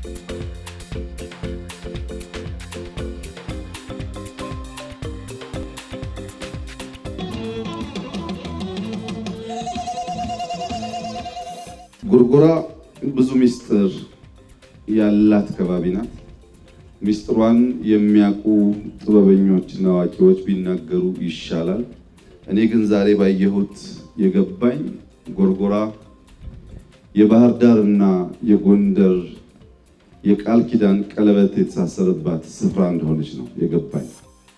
ጎርጎራ ብዙ ሚስጥር ያላት ከባቢ ናት። ሚስጥሯን የሚያውቁ ጥበበኞችና አዋቂዎች ቢናገሩ ይሻላል። እኔ ግን ዛሬ ባየሁት የገባኝ ጎርጎራ የባህር ዳር እና የጎንደር የቃል ኪዳን ቀለበት የተሳሰረባት ስፍራ እንደሆነች ነው የገባኝ።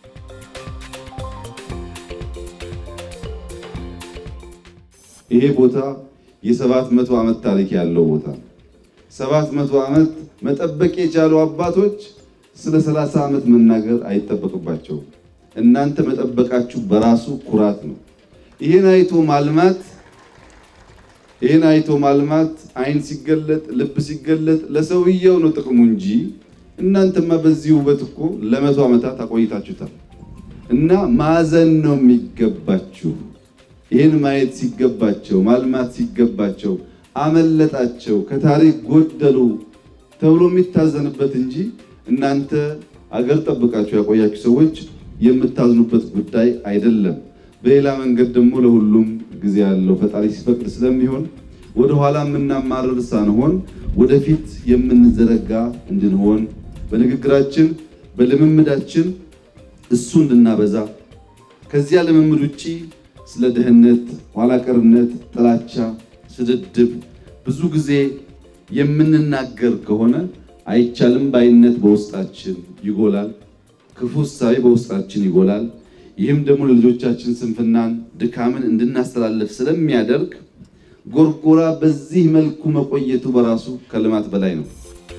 ይሄ ቦታ የሰባት መቶ ዓመት ታሪክ ያለው ቦታ ነው። ሰባት መቶ ዓመት መጠበቅ የቻሉ አባቶች ስለ ሰላሳ ዓመት መናገር አይጠበቅባቸውም። እናንተ መጠበቃችሁ በራሱ ኩራት ነው። ይህን አይቶ ማልማት ይህን አይቶ ማልማት አይን ሲገለጥ ልብ ሲገለጥ ለሰውየው ነው ጥቅሙ እንጂ እናንተማ በዚህ ውበት እኮ ለመቶ ዓመታት አቆይታችሁታል። እና ማዘን ነው የሚገባችሁ። ይህን ማየት ሲገባቸው ማልማት ሲገባቸው አመለጣቸው፣ ከታሪክ ጎደሉ ተብሎ የሚታዘንበት እንጂ እናንተ አገር ጠብቃችሁ ያቆያችሁ ሰዎች የምታዝኑበት ጉዳይ አይደለም። በሌላ መንገድ ደግሞ ለሁሉም ጊዜ ያለው ፈጣሪ ሲፈቅድ ስለሚሆን ወደኋላ የምናማርር ሳንሆን ወደፊት የምንዘረጋ እንድንሆን በንግግራችን በልምምዳችን እሱ እንድናበዛ ከዚያ ልምምድ ውጪ ስለ ድህነት፣ ኋላቀርነት፣ ጥላቻ፣ ስድድብ ብዙ ጊዜ የምንናገር ከሆነ አይቻልም ባይነት በውስጣችን ይጎላል። ክፉ እሳቤ በውስጣችን ይጎላል። ይህም ደግሞ ለልጆቻችን ስንፍናን፣ ድካምን እንድናስተላልፍ ስለሚያደርግ ጎርጎራ በዚህ መልኩ መቆየቱ በራሱ ከልማት በላይ ነው።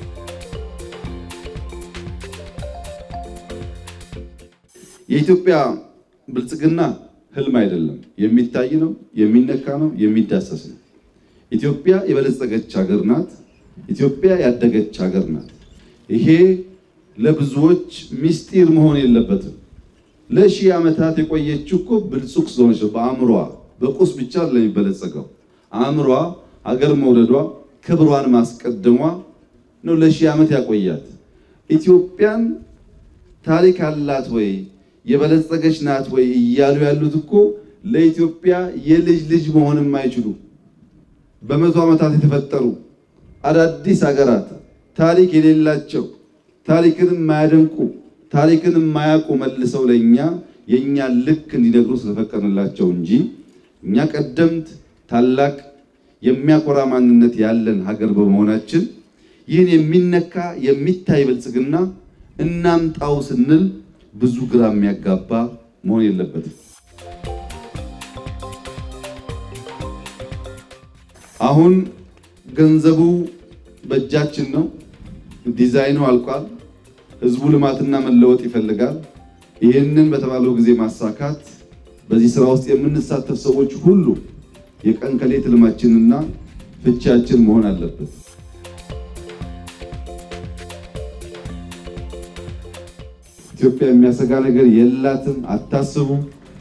የኢትዮጵያ ብልጽግና ህልም አይደለም፣ የሚታይ ነው፣ የሚነካ ነው፣ የሚዳሰስ ነው። ኢትዮጵያ የበለጸገች ሀገር ናት። ኢትዮጵያ ያደገች ሀገር ናት። ይሄ ለብዙዎች ሚስጢር መሆን የለበትም። ለሺህ ዓመታት የቆየችው እኮ ብልጹግ ስለሆነች ነው። በአእምሯ በቁስ ብቻ ለሚበለጸገው አእምሯ ሀገር መውደዷ ክብሯን ማስቀደሟ ነው ለሺህ ዓመት ያቆያት። ኢትዮጵያን ታሪክ አላት ወይ የበለጸገች ናት ወይ እያሉ ያሉት እኮ ለኢትዮጵያ የልጅ ልጅ መሆን የማይችሉ በመቶ ዓመታት የተፈጠሩ አዳዲስ ሀገራት ታሪክ የሌላቸው ታሪክን የማያደንቁ ታሪክን የማያውቁ መልሰው ለእኛ የእኛን ልክ እንዲነግሩ ስለፈቀድንላቸው እንጂ እኛ ቀደምት ታላቅ የሚያኮራ ማንነት ያለን ሀገር በመሆናችን ይህን የሚነካ የሚታይ ብልጽግና እናምጣው ስንል ብዙ ግራ የሚያጋባ መሆን የለበትም። አሁን ገንዘቡ በእጃችን ነው። ዲዛይኑ አልቋል። ህዝቡ ልማትና መለወጥ ይፈልጋል። ይህንን በተባለው ጊዜ ማሳካት በዚህ ስራ ውስጥ የምንሳተፍ ሰዎች ሁሉ የቀን ከሌት ህልማችንና ፍቻችን መሆን አለበት። ኢትዮጵያ የሚያሰጋ ነገር የላትም፣ አታስቡ።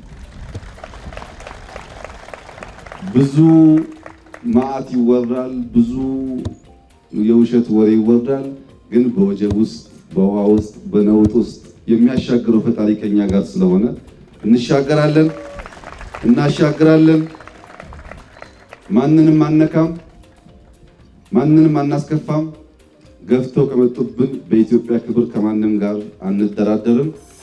ብዙ ማዕት ይወራል፣ ብዙ የውሸት ወሬ ይወራል። ግን በወጀብ ውስጥ በውሃ ውስጥ በነውጥ ውስጥ የሚያሻግረው ፈጣሪ ከኛ ጋር ስለሆነ እንሻገራለን፣ እናሻግራለን። ማንንም አነካም፣ ማንንም አናስከፋም። ገፍተው ከመጡብን በኢትዮጵያ ክብር ከማንም ጋር አንደራደርም።